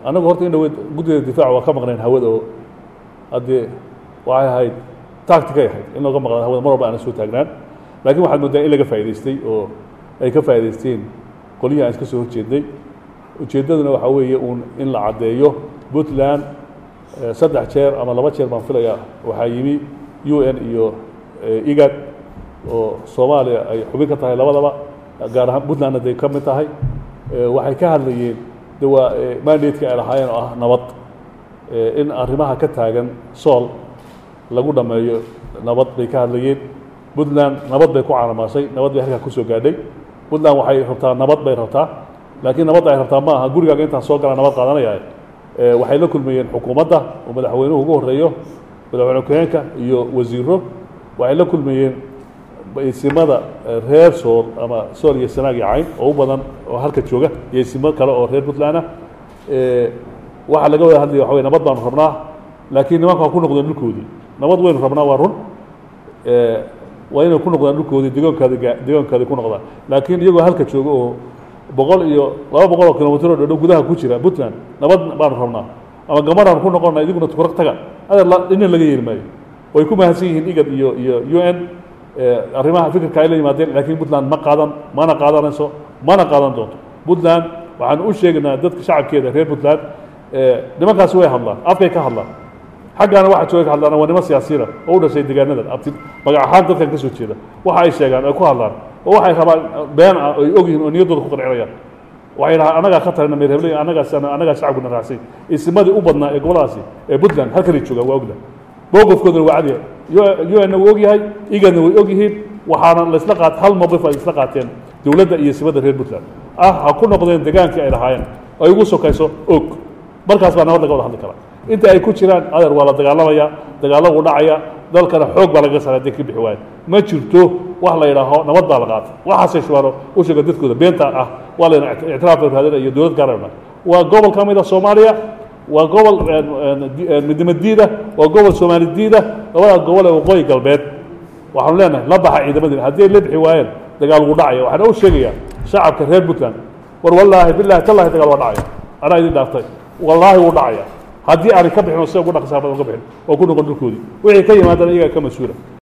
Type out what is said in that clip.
annagu horta in dhaweyd guddida difaaca waa ka maqnayn hawada oo haddee waxay ahayd tacticay ahayd in looga maqnaan hawada mar walba aana soo taagnaan laakiin waxaad moodaa in laga faa'idaystay oo ay ka faa'idaysteen qolyihii aan iska soo horjeednay ujeeddaduna waxaa weeye uun in la caddeeyo puntland saddex jeer ama laba jeer baan filayaa waxaa yimi u n iyo igad oo soomaaliya ay xubin ka tahay labadaba gaar ahaan puntlandna day ka mid tahay waxay ka hadlayeen de waa mandatka ay lahaayeen oo ah nabad in arrimaha ka taagan sool lagu dhammeeyo nabad bay ka hadlayeen puntland nabad bay ku caalamaasay nabad bay halkaa kusoo gaadhay puntland waxay rabtaa nabad bay rabtaa laakiin nabadda ay rabtaa ma aha gurigaaga intaan soo galaa nabad qaadanaya waxay la kulmayeen xukuumadda oo madaxweynuhu ugu horeeyo madaxweyne ku-xeenka iyo wasiiro waxay la kulmayeen isimada reer sool ama sool iyo sanaag iyo cayn oo u badan oo halka jooga iyo isimo kale oo reer puntland ah waxaa laga wada hadlaya waxa wey nabad baanu rabnaa laakiin nimanka waa ku noqdeen dhulkoodii nabad waynu rabnaa waa run waa inay ku noqdaan dhulkoodii degoonkaadi degoonkaadi ku noqdaan laakiin iyagoo halka jooga oo boqol iyo laba boqol oo kilomitr oo dhodhow gudaha ku jira puntland nabad baanu rabnaa ama gamaraan ku noqona idiguna tukurag taga adeer dhina laga yeeli maayo way ku mahadsan yihiin igad iyo iyo u n arrimaha fikirka ay la yimaadeen laakiin puntland ma qaadan mana qaadanayso mana qaadan doonto puntland waxaan u sheegaynaa dadka shacabkeeda reer puntland nimankaasi way hadlaan afkay ka hadlaan xaggaana waxa jooga ka hadlaan waa niman siyaasiyiina oo u dhashay deegaanadan abti magac ahaan dadkan ka soo jeeda waxa ay sheegaan ay ku hadlaan oo waxay rabaan been ah ay og yihiin oo niyaddooda ku qancinayaan waxay dhahaan annagaa ka tarayna meer hebley annagaas annagaa shacabkuna raacsay isimadii u badnaa ee goboladaasi ee puntland halkanay joogaan waa ogda mowqifkooduna waa cadiya u n wuu og yahay igadna way og yihiin waxaana laisla qaat hal mowqif ay isla qaateen dowladda iyo ismada reer puntland ah ha ku noqdeen degaankii ay lahaayeen ay ugu sokayso og markaas baa nabad laga wada hadli karaa inta ay ku jiraan adeer waa la dagaalamaya dagaalo wuu dhacaya dalkana xoog baa lagaga saara hadday ka bixi waayo ma jirto wax la yidhaaho nabad baa la qaatay waxaasay shubaano u sheega dadkooda beenta ah waa layna ictiraaf raadina iyo dowlad gaarana waa gobol ka mid a soomaaliya waa gobol midnimo diida waa gobol soomaali diida labada gobol ee waqooyi galbeed waxaanu leenahay la baxa ciidamadiina haddii ay la bixi waayeen dagaal wuu dhacaya waxaana u sheegayaa shacabka reer puntland war wallaahi bilahi tallahi dagaal waa dhacaya anaa idin dhaaftay wallaahi wuu dhacaya haddii aanay ka bixin oo sida ugu dhaqsaabad uga bixin oo ku noqon dhulkoodii wixii ka yimaadana iyagaa ka mas-uula